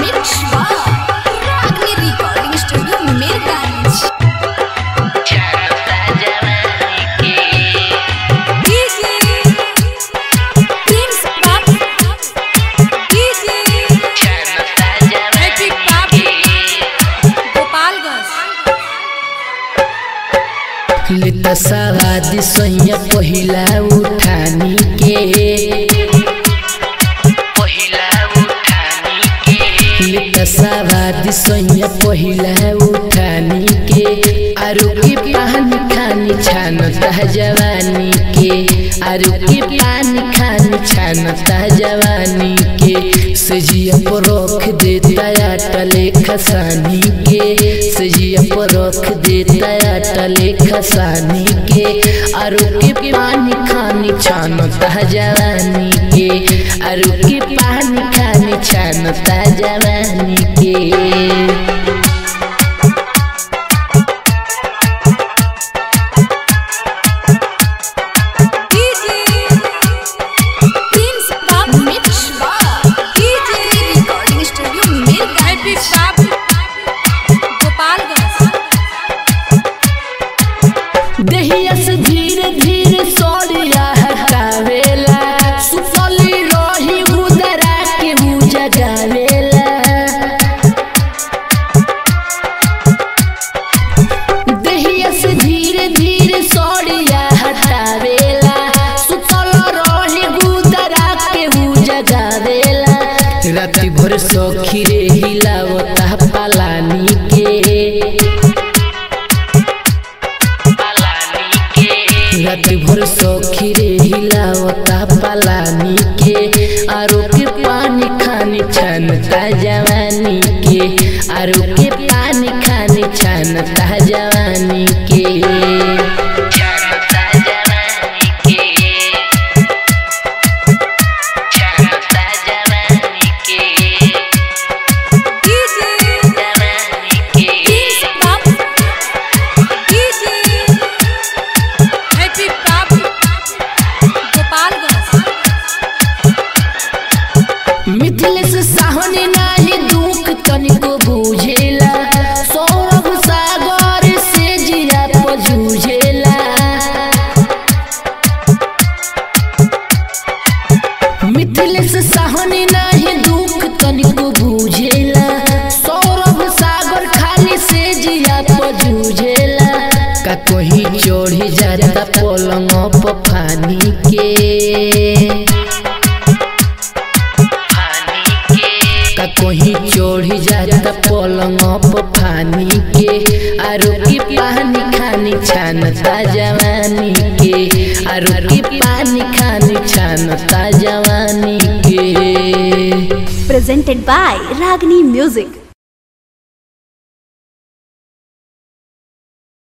Mix by Ragni Recording Studio, Mirganj. DJ Prince Pop. DJ Happy Pop. Gopalganj. लित सवादी सोया पहिला उठानी के लित सवादी सोया पहिला उठानी के आरु की पानी खानी छानता जवानी के आरु की पानी खानी छानता जवानी के सजिया पर रख देता अटले खसानी के सजिया पर रख देता अटले खसानी के आरु के पानी खानी छानता जवानी के आरु के पानी खानी छानता जवानी के DJ Prince Pop. Mix by DJ Recording Studio, Mirganj. Happy Pop. Gopalganj. दहिया से धीरे धीरे सोरिया हटावेला सुतली रही उदरा के मुँह जगावेला दहिया से धीरे धीरे सोरिया हटावेला सुतल रही उदरा के मुँह जगावेला राति भर सखी रे हिलावता पलानी के रात भर सखी रे हिलावता पलानी के आरो के पानी खानी छानता जवानी के आरो के पानी खानी छानता जवानी के DJ Prince Pop. DJ Happy Pop. Gopalganj. Mithilesh Sahni नाही दुख तनिको बुझेला सौरभ सागर से जिया पजूझेला मिथिलेश साहनी नाही दुख तनिको बुझेला सौरभ सागर खाली से जिया पजूझेला का कोही चढ़ी जाता पलंग पर फानी के का कोही चढ़ी जाता पलंग पर फानी के आरो की पानी खानी छानता जवानी के आरो की पानी खानी छानता जवानी के presented by Ragni Music.